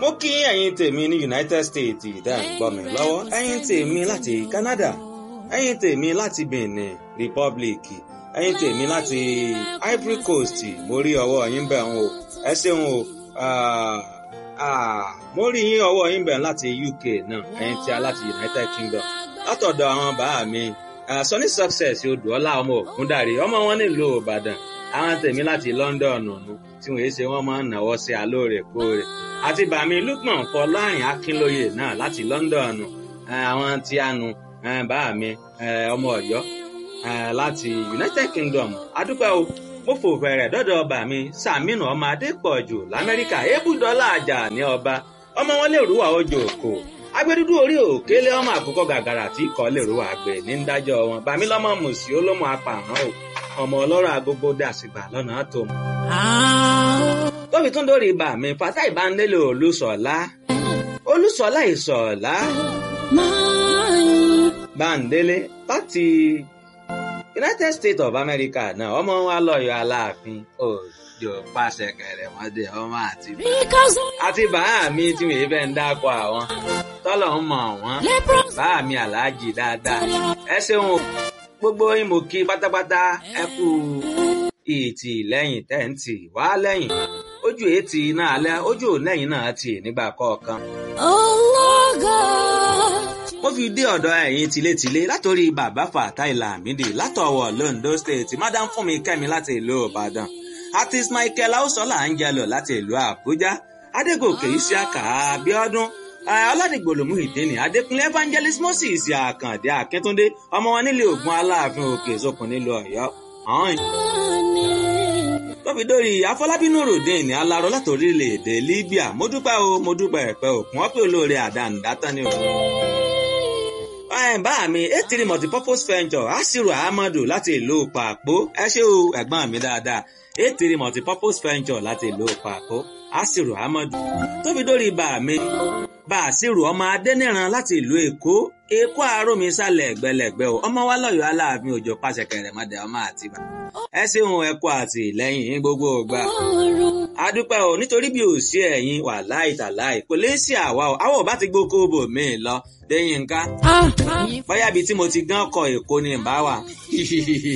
mo kí ẹ̀yin tèmi ní United States ìdá ìgbọ́ mi lọ́wọ́ ẹ̀yin tèmi láti Canada ẹ̀yin tèmi láti Benin Republic ẹ̀yin tèmi láti Ivory Coast mo rí ọwọ́ yín bẹ̀ ń o ẹ ṣeun o mo rí yín ọwọ́ yín bẹ̀ láti UK náà ẹ̀yin tí a láti United Kingdom látọ̀dọ̀ àwọn bàá mi Sunny Success odùọ́lá ọmọ ògúndàrí ọmọ wọn nílùú Ìbàdàn àwọn tèmi láti London ọ̀nà tí wọ́n ṣe wọ́n máa ń náwó sí alóòrèkóòrè àti bàmí Lukman Fọlárin Akínlóye náà láti London àwọn tí a nu bàmí ọmọ Ọ̀yọ́ láti United Kingdom adúpẹ́ o mo fò fẹ̀rẹ̀ dọ́dọ̀ bàmí Sàmínú ọmọ Adépọ̀jù l'Amẹ́ríkà ebúdọ́lá àjà ní ọba ọmọ wọn lè rúwà ojú òkò agbẹdúdú orí òkèlè ọmọ àkókò gàgàrà tí kò lè rúwà àgbẹ̀ ní dájọ́ wọn bàmí lọ́mọ mùsí olómọ apààrọ̀ o ọmọ ọlọ́rọ̀ agogo dàsìgbà lọ́nà tó mọ̀. tóbi tún dórí ibà mi fata ìbánilélò olùsọ̀lá olùsọ̀lá ìsọ̀lá báńdélé láti United States of America náà ọmọ wa lọ́yọ̀ aláàfin òjò pàṣẹ kẹrẹmọdé ọmọ àti àti bàá mi tí mi fẹ́ ń dákọ̀ àwọn tọ́lọ̀ ń mọ̀ wọ́n bàá mi aláàjì dáadáa ẹ ṣeun o gbogbo yín mo kí pátápátá ẹ kú ìtì lẹ́yìn tẹ́ǹtì wá lẹ́yìn ojú ètì náà alẹ́ ojú lẹ́yìn náà tì nígbà kọ̀ọ̀kan. mo fi dé ọ̀dọ̀ ẹ̀yin tilétilé látòrí bàbá Fatai Lamidi látọ̀wọ̀ Londo State madam Fúnmi Kẹ́mi láti ìlú Ìbàdàn artist Michael Ausola Angelo láti ìlú Àbújá Adégòkè Isiaka Abíọ́dún ọlọ́dìgbòlòmù ìdíni adékúnlé evangelist moses àkàndé akíntúndé ọmọ wọn nílé ògùn aláàfin òkè sókun nílùú ọ̀yọ́ ọ̀hún. tóbi dórí afọlábínú ròdìn ní aláró láti orílẹ̀-èdè libya mo dúpẹ́ o mo dúpẹ́ ẹ̀pẹ́ òkun wọ́n pè olóore àdánidátán ni o. bá mi etiri multipurpose venture asiru ahmadu láti ìlú pàpó ẹ ṣé o ẹ̀gbọ́n mi dáadáa etiri multipurpose venture láti ìlú pàpó asiru ahmadu tóbi dórí bá mi bàṣírù ọmọ adẹ́nìran láti ìlú èkó èkó àárọ̀mí sálẹ̀ ẹ̀gbẹ́lẹ̀gbẹ́ o ọmọ wa lọ́yọ̀ aláàfin òjò pàṣẹ kẹrẹ̀mọdé ọmọ àtibá ẹ ṣeun ẹ kú àtìlẹ́yìn gbogbo ògbà adúpẹ́ o nítorí bí ò sí ẹ̀yin wà láì tàláì kò lè sí àwa o àwọn ò bá ti gbókó bò mí lọ lẹ́yìn nǹkan bóyá ibi tí mo ti gán kọ èkó ni ìbá wà